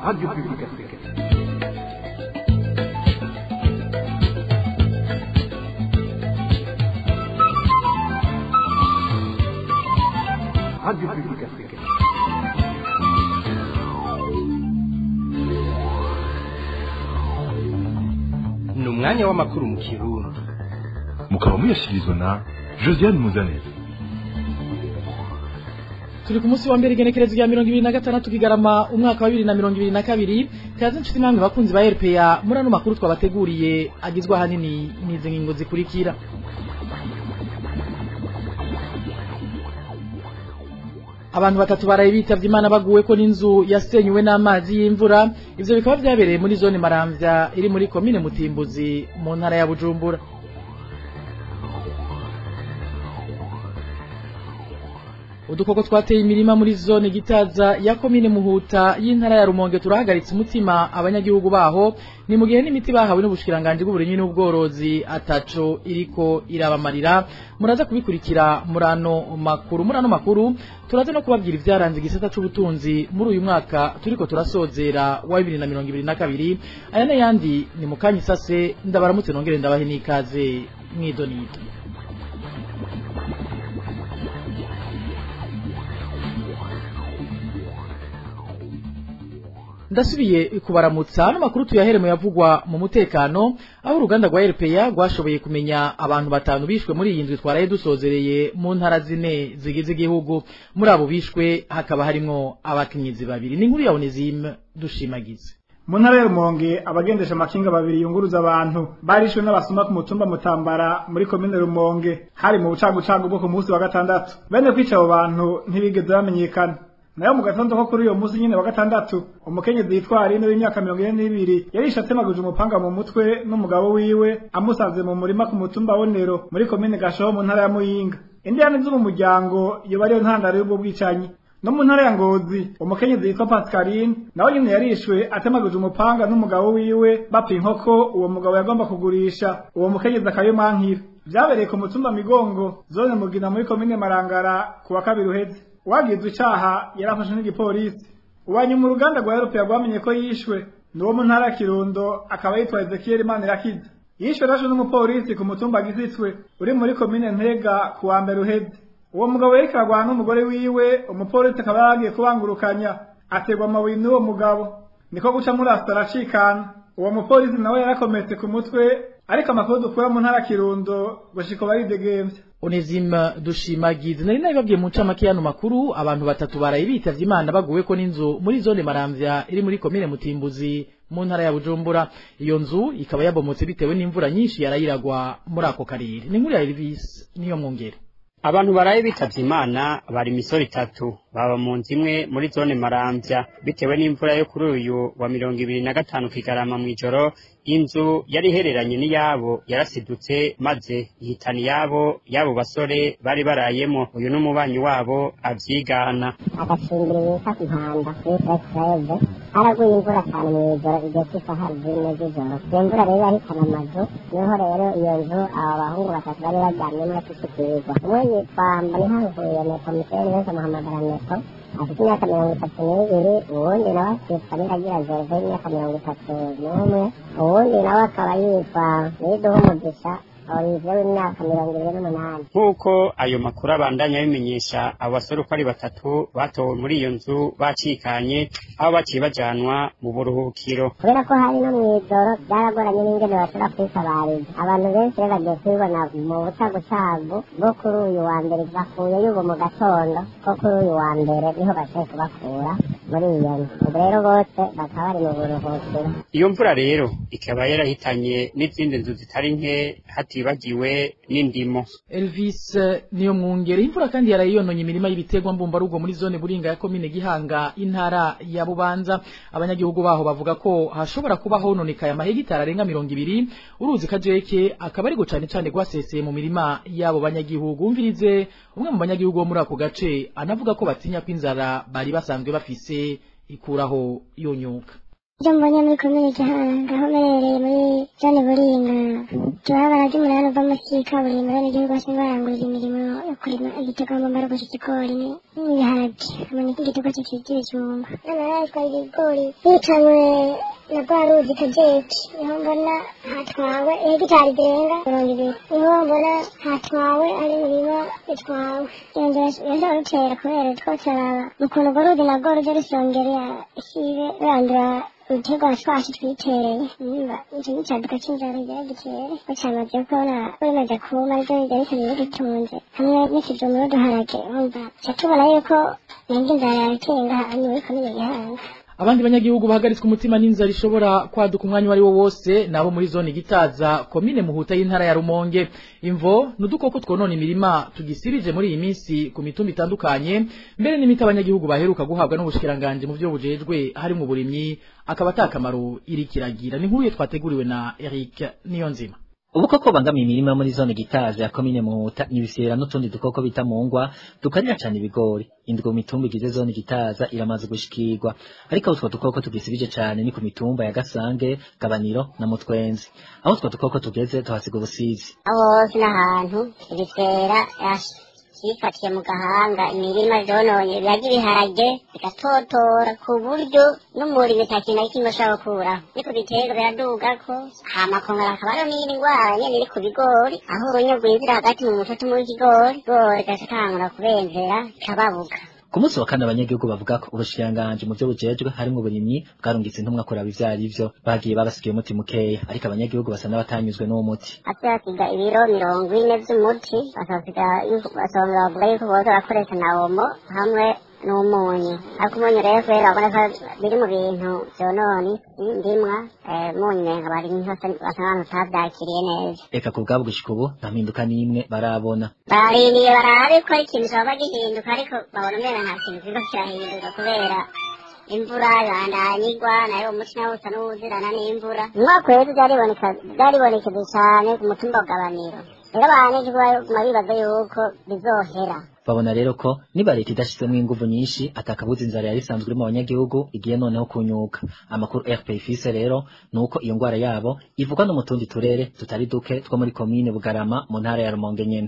Radio Publique Africaine. Radio Publique Africaine. ni umwanya w'amakuru mu kirundi mukaba muyashyikirizwa na josiane muzaneza turi ku munsi wa mbere igenekerezo rya mirongo ibiri na gatandatu kigarama umwaka wa bibiri na mirongo ibiri na kabiri kaze inshuti namwe bakunzi ba rpa muri ano makuru twabateguriye agizwe ahanini n'izi ngingo zikurikira abantu batatu baraye bitavye imana baguwe ko n'inzu yasenyuwe n'amazi y'imvura ivyo bikaba vyabereye muri zone maramvya iri muri komine mutimbuzi mu ntara ya bujumbura udukoko twateye imirima muri zone gitaza ya komine muhuta y'intara ya rumonge turahagaritse umutima abanyagihugu baho ni mu gihe n'imiti bahawe n'ubushikiranganji bw'uburimyi n'ubworozi ataco iriko irabamarira muraza kubikurikira muri ano makuru muri ano makuru turaza no kubabwira ivyaranze igisata c'ubutunzi muri uyu mwaka turiko turasozera wa bibiri na mirongo ibiri na kabiri aya n'ayandi ni mu kanya isase ndabaramutse nongere ndabahe n'ikaze mwidonido ndasubiye kubaramutsa ano makuru tuyahere mu yavugwa mu mutekano aho uruganda rwa RPA rwashoboye kumenya abantu batanu bishwe muri iyi ndwi twaraye dusozereye mu ntara zine zigize igihugu muri abo bishwe hakaba harimwo abakenyezi babiri ni inkuru ya Onesime dushimagize mu ntara ya rumonge abagendesha amakinga babiri yunguruza abantu barishwe n'abasuma ku mutumba mutambara muri komine rumonge hari mu bucagucagu bwo ku munsi wa gatandatu bene kwica abo bantu ntibigeze bamenyekana nayo mu gatondo ko kuri uyo munsi nyine wa gatandatu umukenyezi yitwa Aline w'imyaka mirongo ine n'ibiri yarishe atemaguje umupanga mu mutwe n'umugabo wiwe amusanze mu murima ku mutumba wonero muri komine gashoho mu ntara ya muyinga indiyane zo mu muryango yoba ariyo ntandaro y'ubwo bwicanyi no mu ntara ya ngozi umukenyezi yitwa pascaline nawe nyine yarishwe atemaguje umupanga n'umugabo wiwe bapfa inkoko uwo mugabo yagomba kugurisha uwo mukenyezi akayomankira vyabereye ku mutumba migongo zone mugina muri komine marangara ku wa kabiri uheze uwagizwe icaha yarafashwe n'igipolisi uwanyuma uruganda rwa eropeya rwamenye ko yishwe ni uwo mu ntara ya kirundo akaba yitwa ezekiyeli manirakiza yishwe rashwe n'umupolisi ku mutumba gisitswe uri muri komine ntega ku wa mbere uheze uwo mugabo yariko aragwana n'umugore wiwe umupolisi akaba yaragiye kubangurukanya ategwa amabuye n'uwo mugabo niko guca murasta aracikana uwo mupolisi nawe yarakometse ku mutwe ariko amakuru dukura mu ntara ya kirundo gushika baridegemvya Onezima dushimagize nari nabibabwiye mu ncamake y'ano makuru abantu batatu baraye bitavye imana baguwe ko n'inzu muri zone maramvya iri muri komine mutimbuzi mu ntara ya bujumbura iyo nzu ikaba yabomotse bitewe n'imvura nyinshi yarayiragwa muri ako karere ni inkuru ya Elvis niyo mwongere abantu baraye bitavye imana bari imisoro itatu baba mu nzu imwe muri zone maramvya bitewe n'imvura yo kuri uyu wa mirongo ibiri na gatanu kigarama mw'ijoro inzu yari ihereranye n'iyabo yarasidutse maze ihitana iyabo y'abo basore bari barayemo uyu n'umubanyi wabo avyigana agashingiro bita impanda bita ekureve haraguye imvura cyane mu ijoro igihe cy'isaha zine z'ijoro iyo mvura rero yahitana amazu niho rero iyo nzu aba bahungu batatu bari baryamyemo bashishikirwa umwe yitwa mbonihankuye nepo miseri wese amuhamagara nepo afite imyaka mirongo itatu n'ibiri uwundi nawe akitwa niragira gerve y'imyaka mirongo itatu n'umwe uwundi nawe akaba yitwa niduha umugisha olivier w'imyaka mirongo ibiri n'umunani nk'uko ayo makuru abandanya abimenyesha abo basore uko ari batatu batowe muri iyo nzu bacikanye aho baciye bajanwa mu buruhukiro kubera ko hari no mw'ijoro byaragoranye n'ingene bashobora kwitabariza abantu benshi rero bagiye kubibona mu bucagucagu bwo kuri uyu wa mbere bakuye y'ubu mu gatondo ko kuri uyu wa mbere niho bashoboye kubakura muri iyo nzu ubu rero bose bakaba bari mu buruhukiro iyo mvura rero ikaba yarahitanye n'izindi nzu zitari nke hatibagiwe n'indimo Elvis niyo mwungere imvura kandi yaraye yononye imirima y'ibiterwa mbumbarugo muri zone buringa ya komine gihanga intara ya bubanza abanyagihugu baho bavuga ko hashobora kuba hononekaye amahegitari arenga mirongo ibiri uruzi kajeke akaba ariko cane cane rwaseseye mu mirima y'abo banyagihugu umvirize umwe mu banyagihugu bo muri ako gace anavuga ko batinya ko inzara bari basanzwe bafise ikuraho yonyuka ibyo mbonye muri komine gihanga aho mberereye muri zone buringa turabara ry'umunani uva munsi y'ikaburimbo bene igihugu bose barangurira imirimo yo kurima igitego mbambara gusa ikigori n'ibiharage hamwe n'igitego cy'ikigi ibijumba noneho yatwaye ibigori yicanywe na rwa ruzi kajeki niho mbona hatwawe hegitari zirenga mirongo ibiri niho mbona hatwawe ari imirima itwawe iyo nzira yashobora rutera kubera twose araba ukuntu urwo ruzi narwo rujya rusongera isibe rurandura ibiterwa twacu twitereye nimba icyo n'icyaduka cy'inzara ryari gikeye bacamaze kubona bimaze kuma ryo ryari rikaba ridutunze hamwe n'ikijumba n'uduharage wumva ca tubona yuko nabwo inzara yarateye ngaha ni muri komine gihanga abandi banyagihugu bahagaritswe umutima n'inzara ishobora kwaduka umwanya uwo ari wo wose nabo muri zone gitaza komine muhuta y'intara ya rumonge imvo n'udukoko twonona imirima tugisirije muri iyi minsi ku mitumba itandukanye mbere n'imiti abanyagihugu baheruka guhabwa n'ubushikiranganje mu byo bujejwe harimo uburimyi akaba atakamaro iri kiragira ni nkuru ye twateguriwe na Eric Niyonzima ubukoko bangamiye imirima muri zone gitaza ya komine muhuta n'ibisera n'utundi dukoko bita mungwa tukarira cyane ibigori indwi mu mitumba igize zone gitaza iramaze gushikirwa ariko utwo dukoko tugisibije cyane ni ku mitumba ya gasange gabaniro na mutwenzi aho utwo dukoko tugeze tuhasiga ubusizi aho hose n'ahantu ibisera yifatiye mu gahanga imirima zononye birarya ibiharage bigatotora ku buryo n'umuriro itakintu na kimwe ashobora gukuraho ni ku biterwa biradugako hama kongera hakaba hariho n'iyindi ndwara nyene iri ku bigori aho urunyo rwinjira hagati mu mutoto w'ikigori igori gaca tangura kubenzera ikababuka ku munsi wa kane abanyagihugu bavuga ko ubushikiranganji mu byo bujejwe harimo uburimyi bwarungitse intumwa kuraba ivyo ari vyo bagiye babasigiye umuti mukeya ariko abanyagihugu basa n'abatanyuzwe n'uwo muti ate basiga ibiro mirongo ine vy'umuti bakasiga basongera bavuga yuko boza barakoresha na omo hamwe n'umunyu ariko umunyu rero kubera babona ko biri mu bintu vyonona isi ndimwa umunyu nenga barimyi hose basa n'abantu batavyakiriye neza eka ku bwabo gushika ubu nta mpinduka n'imwe barabona barindiriye barabe ko ikintu coba gihinduka ariko babona umenga nta kintu kiriko kirahinduka kubera imvura ibandanyigwa nayo umuti nawo usa n'uwuzirana n'imvura umwaka uheze vyaribonekeze cane ku mutumba wa gabaniro rero abanyagihugu baguma bibaza yuko bizohera babona rero ko niba leta idashizemwo inguvu nyinshi atakabuza inzara yari isanzwe iri mu banyagihugu igiye noneho kunyuka amakuru rp ifise rero ni uko iyo ngwara yabo ivugwa no mu tundi turere tutari duke two muri komine bugarama mu ntara ya rumonge nyene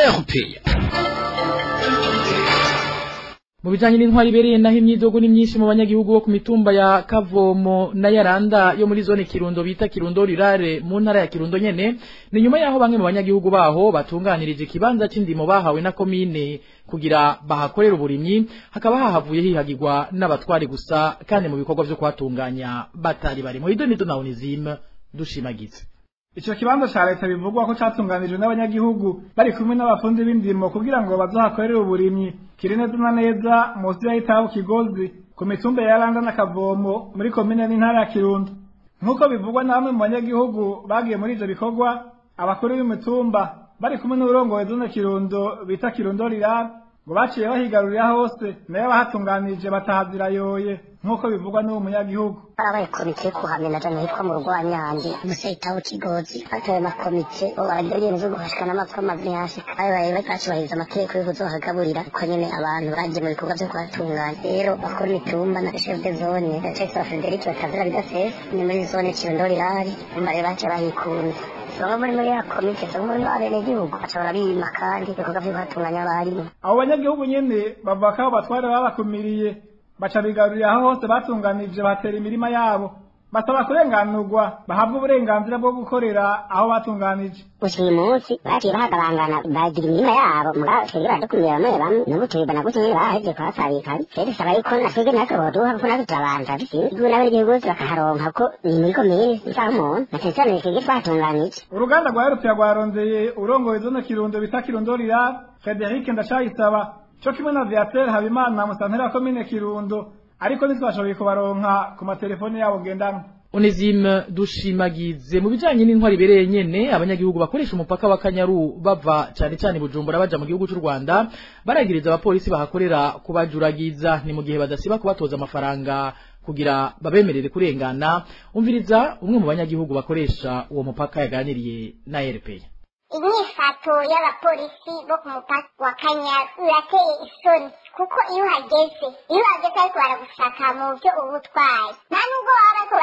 mu bijanye n'intwari ibereye naho imyidogo ni myinshi mu banyagihugu bo ku mitumba ya Kavomo na Yaranda yo muri zone Kirundo bita Kirundo Rirare mu ntara ya Kirundo nyene ni nyuma yaho bamwe mu banyagihugu baho batunganirije ikibanza c'indimo bahawe na komine kugira bahakorera uburimyi hakaba hahavuye hihagirwa n'abatwari gusa kandi mu bikorwa vyo kuhatunganya batari bari mu idonido na Onizime dushimagize Ico kibanza ca leta bivugwa ko catunganijwe n'abanyagihugu bari kumwe n'abafundi b'indimo kugira ngo bazohakorere uburimyi kiri neza na neza munsi y'itabu Kigozi ku mitumba ya Randa na Kavomo muri komine n'intara ya Kirundo nk'uko bivugwa na bamwe mu banyagihugu bagiye muri ivyo bikorwa abakuru b'imitumba bari kumwe n'uburongoye zone Kirundo bita Kirundo Rirara ngo baciye bahigarurira hose nayo bahatunganije batahazirayoye nk'uko bivugwa n'uwo munyagihugu barabaye komite yo kuhamena jana hitwa mu rwanyandi umusitawu kigozi hatowe makomite bo baragenda zo guhashika n'amapfa amazi ntihashika ayo baye batashubahiriza amategeko yo kuzohagaburira uko nyene abantu bagiye mu bikorwa vyo kuhatunganya rero bakora imitumba na chef de zone ndacayisaba frederic batazira bidasesa ni muri zone kirundo rirari umva rero baciye bahikunze bamwe muri muri ya komite bamwe muri abenegihugu baca barabima kandi ibikorwa vyo kuhatunganya abarimu abo banyagihugu nyene bavuga ko abo batware babakumiriye baca bigarurira aho hose batunganije batera imirima yabo basaba kurenganurwa bahabwa uburenganzira bwo gukorera aho batunganije gusa uyu munsi baciye bahagabangana bagira imirima yabo mugabo twebwe baradukumira bamwe bamwe n'ubu tubibona gutya nyene bahevye kuhasabikana rero bisaba yuko natwebwe natwe boduha kuko natwe turabanza bisiwe igihugu n'abenegihugu bose bakaharonka ko ni muri komine isaha umuntu na cane cane twebwe twatunganije uruganda rwa erupia rwarondeye urongoye zone kirundo bita kirundo rirara frederic ndacayisaba co kimwe na viateur habimana musantera wa komine kirundo ariko ntitwashoboye kubaronka ku matelefoni yabo ngendanwa Onezime dushimagize mu bijanye n'intwari ibereye nyene abanyagihugu bakoresha umupaka wa Kanyaru bava cane cane Bujumbura baja mu gihugu c'u Rwanda baragiriza abapolisi bahakorera kubajuragiza ni mu gihe badasiba kubatoza amafaranga kugira babemerere kurengana umviriza umwe mu banyagihugu bakoresha uwo mupaka yaganiriye na RPA inyifato y'abapolisi bo ku mupaka wa kanyaru irateye isoni kuko iyo uhageze iyo uhageze ariko baragushaka mu byo uba utwaye nta nubwo baba bariko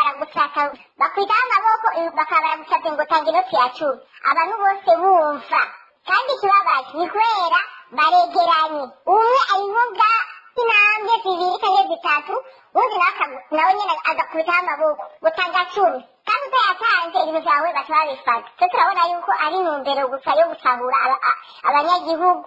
basa- bakwitaho amaboko eh, bakaba baragusabye ngo tanga inoti ya cumi abantu bose bumva kandi ikibabaje ni kubera baregeranye umwe ayivuga intambwe zibiri cyangwa zitatu undi nawe akagu- nawe nyine agakubitaho amaboko gutanga cumi kandi utayatanze ibintu byawe baca babifata twe turabona yuko ari intumbero gusa yo gusahura aba- a- abanyagihugu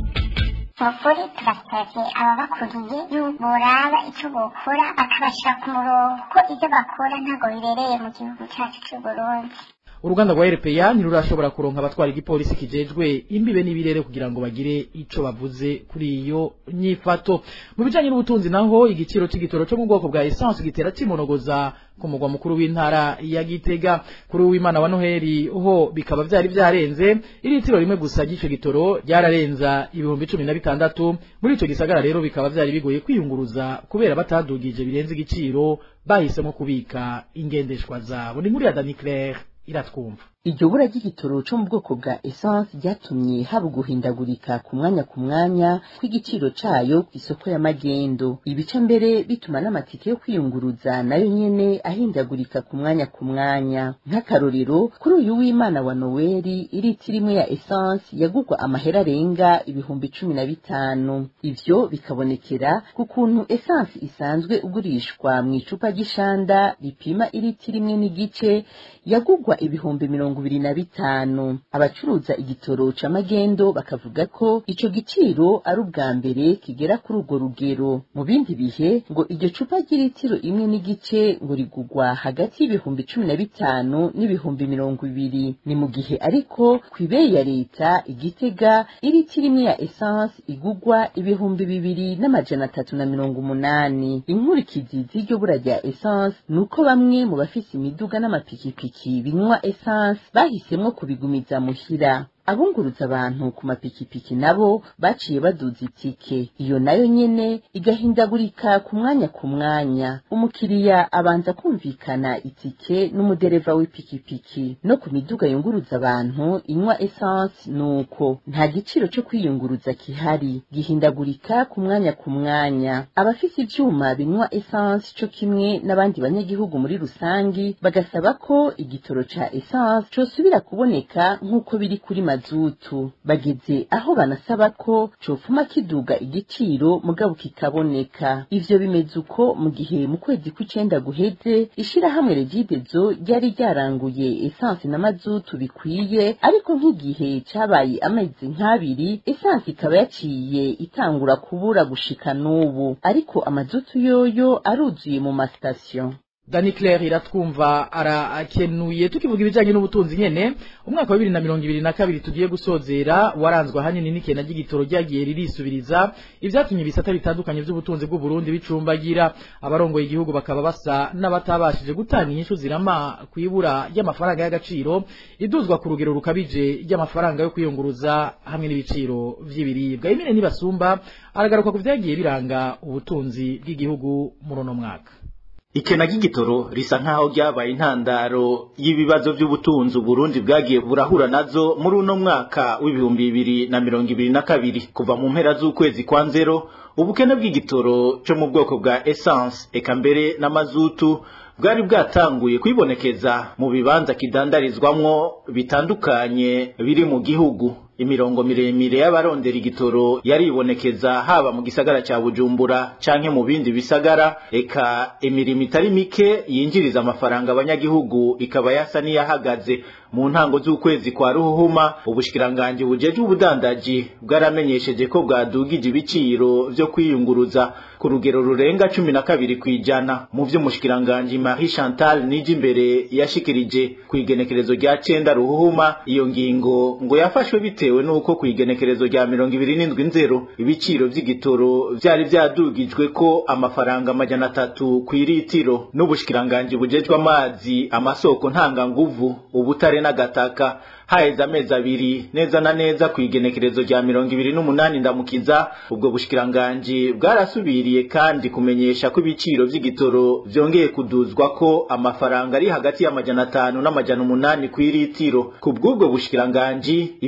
ukuri turasabye ababakuriye yuko boraba icyo bokora bakabashyira ku murongo ko ibyo bakora ntabwo bibereye mu gihugu cyacu cy'u Burundi uruganda rwa RPA ntirurashobora kuronka abatwara igipolisi kijejwe imbibe n'ibirere kugira ngo bagire ico bavuze kuri iyo nyifato mu bijanye n'ubutunzi naho igiciro c'igitoro cyo mu bwoko bwa essence gitera kimonogoza ku mugwa mukuru w'intara ya Gitega kuri uwimana wa Noheli ho bikaba vyari vyarenze iritiro rimwe gusa ry'ico gitoro ryararenza ibihumbi cumi na bitandatu muri ico gisagara rero bikaba vyari bigoye kwiyunguruza kubera batadugije birenze igiciro bahisemo kubika ingendeshwa zabo ni nkuru ya Dani Claire iratwumva iryo bura ry'igitoro cyo mu bwoko bwa essence ryatumye haba guhindagurika ku mwanya ku mwanya kw'igiciro cayo ku isoko ya magendo ibice mbere bituma n'amatike yo kwiyunguruza nayo nyene ahindagurika ku mwanya ku mwanya nk'akarorero kuri uyu w'imana wa noweli iritiro imwe ya essence yagurwa amahera arenga ibihumbi cumi na bitanu ivyo bikabonekera ku kuntu essence isanzwe ugurishwa mu icupa ry'ishanda ripima iritiro imwe n'igice yagurwa ibihumbi mirongo ibiri na bitanu abacuruza igitoro ca magendo bakavuga ko ico giciro ari ubwa mbere kigera kuri urwo rugero mu bindi bihe ngo iryo cupa ry'ilitiro imwe n'igice ngo rigurwa hagati y'ibihumbi cumi na bitanu n'ibihumbi mirongo ibiri ni mu gihe ariko ku ibeyi ya leta igitega ilitiro imwe ya essence igurwa ibihumbi bibiri n'amajana atatu na mirongo umunani inkurikizi z'iryo bura rya essence ni uko bamwe mu bafise imiduga n'amapikipiki binywa essence bahisemwo kubigumiza muhira abunguruza abantu ku mapikipiki nabo baciye baduza itike iyo nayo nyene igahindagurika ku mwanya ku mwanya umukiriya abanza kumvikana itike n'umudereva w'ipikipiki no ku miduga yunguruza abantu inywa essence nuko nta giciro cyo kwiyunguruza kihari gihindagurika ku mwanya ku mwanya abafise ivyuma binywa essence co kimwe n'abandi banyagihugu muri rusangi bagasaba ko igitoro ca essence cosubira kuboneka nk'uko biri kuri mazutu bageze aho banasaba ko cofuma kiduga igiciro mugabo kikaboneka ivyo bimeze uko mu gihe mu kwezi kw'icenda guheze ishirahamwe regidezo ryari ryaranguye essence na mazutu bikwiye ariko nk'igihe cabaye amezi nk'abiri essence ikaba yaciye itangura kubura gushika n'ubu ariko amazutu yoyo aruzuye mu masitasiyo Dani Claire iratwumva arakenuye tukivuga ibijanye n'ubutunzi nyene umwaka wa 2022 tugiye gusozera waranzwe ahanini n'ikena ry'igitoro ryagiye ririsubiriza ivyatumye ibisata bitandukanye vy'ubutunzi bw'u Burundi bicumbagira abarongoye igihugu bakaba basa n'abatabashije gutanga inyishu zirama kwibura y'amafaranga y'agaciro iduzwa ku rugero rukabije ry'amafaranga yo kwiyunguruza hamwe n'ibiciro vy'ibiribwa imene nibasumba aragaruka ku vyagiye biranga ubutunzi bw'igihugu muri uno mwaka ikena ry'igitoro risa nk'aho ryabaye intandaro y'ibibazo by'ubutunzi Burundi bwagiye burahura nazo muri uno mwaka w'ibihumbi bibiri na mirongo ibiri na kabiri kuva mu mpera z'ukwezi kwa nzero ubukene bw'igitoro cyo mu bwoko bwa essence eka mbere n'amazutu bwari bwatanguye kwibonekeza mu bibanza kidandarizwamwo bitandukanye biri mu gihugu imirongo miremire y'abarondera igitoro yaribonekeza haba mu gisagara cya bujumbura canke mu bindi bisagara eka imirimo itari mike yinjiriza amafaranga abanyagihugu ikaba yasa n'iyahagaze mu ntango z'ukwezi kwa ruhuhuma ubushikiranganji bujeje ubudandaji bwaramenyesheje ko bwadugije ibiciro vyo kwiyunguruza ku rugero rurenga cumi na kabiri kw'ijana mu vy'umushikiranganji Marie Chantal Nijimbere yashikirije ku igenekerezo rya cenda ruhuhuma iyo ngingo ngo yafashwe bitewe n'uko ku igenekerezo rya mirongo ibiri n'indwi nzero ibiciro vy'igitoro vyari vyadugijwe ko amafaranga amajana atatu kw'iritiro n'ubushikiranganji bujejwe amazi amasoko ntanganguvu ubutare n'agataka haheze amezi abiri neza na neza ku igenekerezo rya mirongo ibiri n'umunani ndamukiza ubwo bushikiranganji bwarasubiriye kandi kumenyesha ko ibiciro vy'igitoro vyongeye kuduzwa ko amafaranga ari hagati y'amajana atanu n'amajana umunani kw'iritiro ku bw'ubwo bushikiranganji ivyo vyari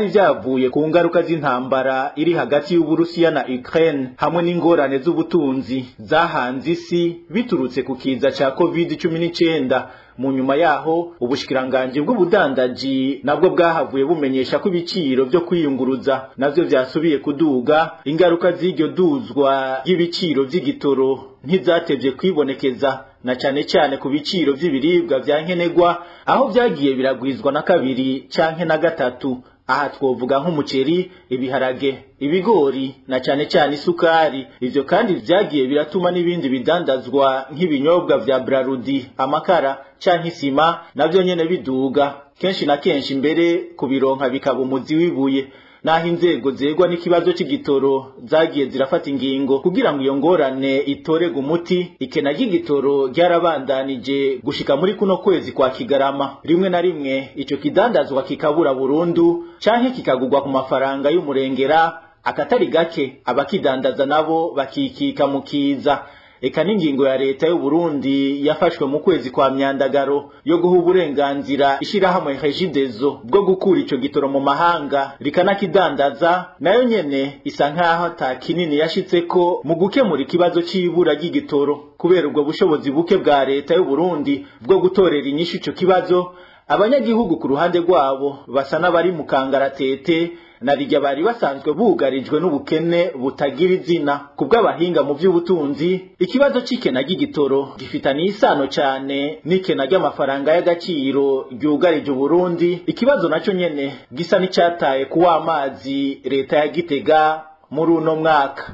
vyavuye ku ngaruka z'intambara iri hagati y'Uburusiya na Ukraine hamwe n'ingorane z'ubutunzi zahanze isi biturutse ku kiza ca COVID-19 mu nyuma yaho ubushikiranganje bw'ubudandaji nabwo bwahavuye bumenyesha ko ibiciro vyo kwiyunguruza navyo vyasubiye kuduga ingaruka z'iryo duzwa y'ibiciro vy'igitoro ntizatevye kwibonekeza na cane cane ku biciro vy'ibiribwa vya nkenerwa aho vyagiye biragwizwa na kabiri canke na gatatu aha twovuga nk'umuceri ibiharage ibigori na cane cane isukari ivyo kandi vyagiye biratuma n'ibindi bidandazwa nk'ibinyobwa vya brarudi amakara canke isima navyo nyene biduga kenshi na kenshi mbere kubironka bikaba umuzi w'ibuye naho inzego zegwa n'ikibazo c'igitoro zagiye zirafata ingingo kugira ngo iyo ngorane itorega umuti ikena ry'igitoro ryarabandanije gushika muri kuno kwezi kwa kigarama rimwe na rimwe ico kidandazwa kikabura burundu canke kikagurwa ku mafaranga y'umurengera akatari gake abakidandaza nabo bakikika mu kiza eka n'ingingo ya leta y'u Burundi yafashwe mu kwezi kwa myandagaro yo guha uburenganzira ishirahamwe Regideso bwo gukura ico gitoro mu mahanga rikanakidandaza nayo nyene isa nkaho ata kinini yashitseko mu gukemura ikibazo c'ibura ry'igitoro kubera ubwo bushobozi buke bwa leta y'u Burundi bwo gutorera inyishu ico kibazo abanyagihugu ku ruhande rwabo basa n'abari mu kangaratete narirya bari basanzwe bugarijwe n'ubukene butagira izina ku bw'abahinga mu by'ubutunzi ikibazo c'ikena ry'igitoro gifitaniye isano cyane n'ikena ry'amafaranga y'agaciro ryugarije uburundi ikibazo naco nyene gisa n'icataye ku w'amazi leta ya gitega muri uno mwaka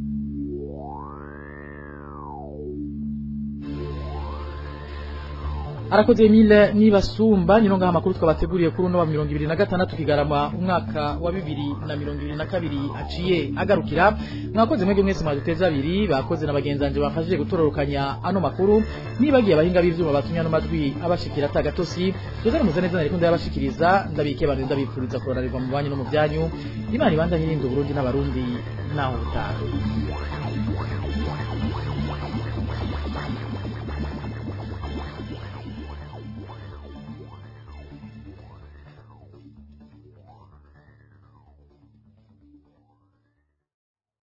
arakoze Emile nibasumba nyino ngaha makuru twabateguriye kuri uno wa 2026 kigarama umwaka wa 2022 aciye agarukira mwakoze mwege mwese mwaduteza abiri bakoze nabagenzanje bafashije gutororokanya ano makuru nibagiye abahinga b'ivyuma batumya no majwi abashikira atagatosi tuze muze neza nariko ndabashikiriza ndabike abantu ndabipfuriza kuroranirwa mu banyu no mu byanyu imana ibandanye irinda Burundi n'abarundi naho utaha